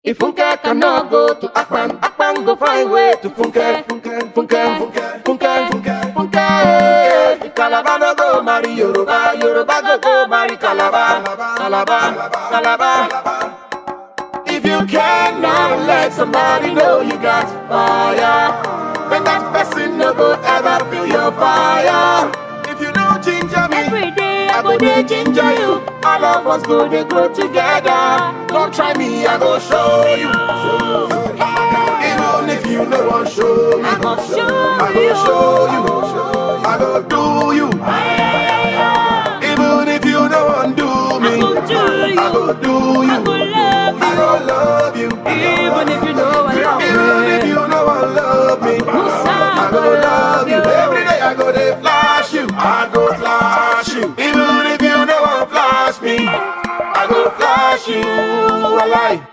If Funke cannot go to Akpan, Akpan go find way to Funke, Funke, Funke, Funke, Funke, Funke, Funke. If Calabar no go marry Yoruba, Yoruba go go marry Calabar, Calabar, Calabar. If you cannot let somebody know you got fire, then that person no go ever feel your fire. If you know ginger me. Every day I go dey ginger you. All of us go dey grow together. Don't try me, I go show you. Even if you no wan show me, I go show I go you. show you. I go do you. Even if you no wan do me, I go do you. I go do you. I go love I go love you. Even if you know I love Even if me. you no wan love me, I go love you. Every day I go dey flash you. I go flash you. Even if you no wan flash me, I go flash you. I like.